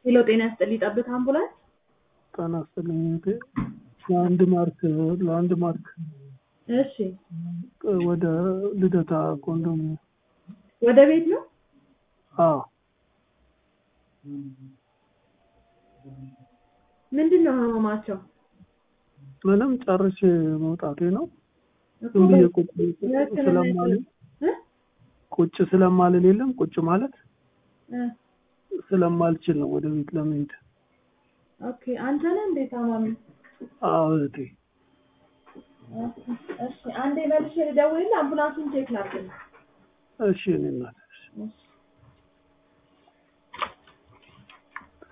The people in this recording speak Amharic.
ሄሎ ጤና ይስጥልኝ ጠብታ አምቡላንስ ጤና ይስጥልኝ እህቴ። ለአንድ ማርክ ለአንድ ማርክ እሺ ወደ ልደታ ኮንዶሚኒየም ወደ ቤት ነው አዎ ምንድን ነው ህመማቸው ምንም ጨርሼ መውጣቴ ነው። እኮ ዝም ብዬ ቁጭ የህክምና ስለማልል እ? ቁጭ ስለማልል የለም ቁጭ ማለት እ፣ ስለማልችል ነው ወደ ቤት ለመሄድ። ኦኬ አንተ ነህ እንዴ ታማሚ አዎ እህቴ ኦኬ፣ እሺ አንዴ መልሼ ልደውልልህ አምቡላንሱን ቼክ ላድርግ እሺ እኔ እናት እሺ